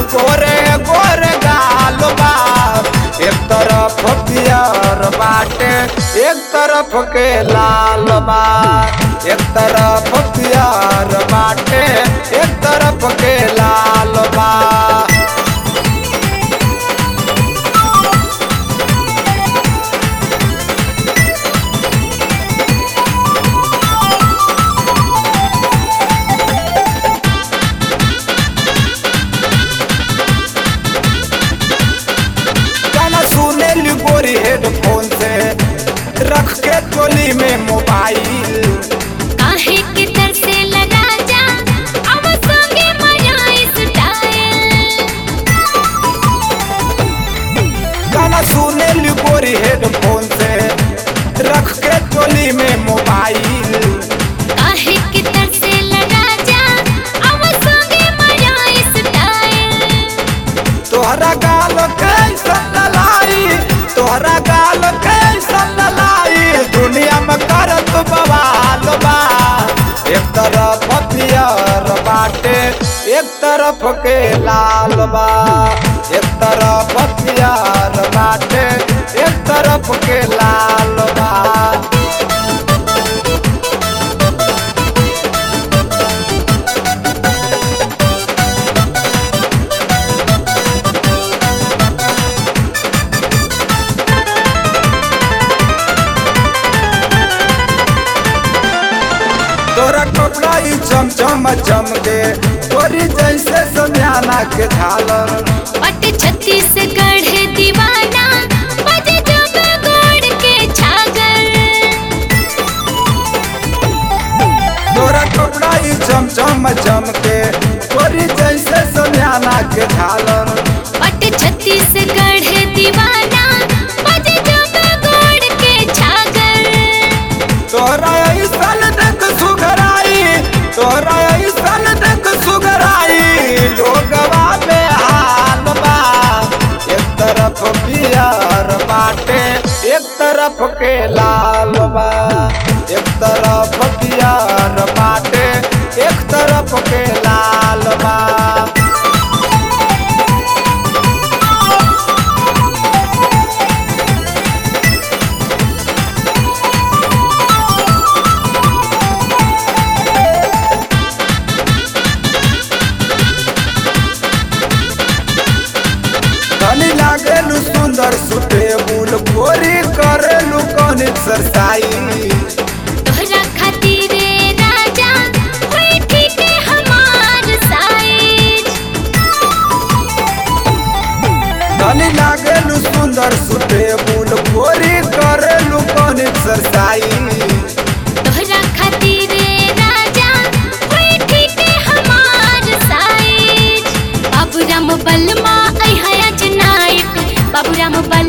गोरे गोरे गाल बा एक तरफ पियर बाटे एक तरफ के लाल बा एक तरफ पियर बाटे एक तरफ के लाल बा गाना सुने ली गोरी हेडफोन से रख के टोली में मोबाइल काहे के तरसे लगा जा अब संगे मजा स्टाइल गाना सुने ली गोरी हेडफोन से रख के टोली में मोबाइल काहे के तरसे लगा जा अब संगे मजा स्टाइल तोहरा गाल कैसन ललाई तोहरा गाल कैसन ललाई दुनिया में करत बवाल बा एक तरफ पियर बाटे एक तरफ के लाल बा एक तरफ पियर बाटे एक तरफ के लाल बा तोरा कपड़ा ई चमचम चमके तोरी जैसे समियाना के झालर पट छत्तीसगढ़ दीवाना बजे जब गोड़ के छागल तोरा कपड़ा ई चमचम चमके तोरी जैसे समियाना के झालर पट छत्तीसगढ़ दीवाना बजे जब गोड़ के छागल तोरा ऐसन देख सुघराई तोरा ऐसन देख सुघराई लोगवा में हाल बा एक तरफ पियर बाटे एक तरफ के लाल बा एक तरफ पियर बाटे एक तरफ के लाल बा धनी लागेलु सुंदर सुटेबुल गोरी करेलु कौन एक्सरसाइज तोहरा खातिर राजा होई ठीक हमार साइज धनी लागेलु सुंदर सुटेबुल गोरी करेलु कौन एक्सरसाइज तोहरा खातिर राजा होई ठीक हमार साइज बाबूराम बलमा आई हया नायक बाबूराम बल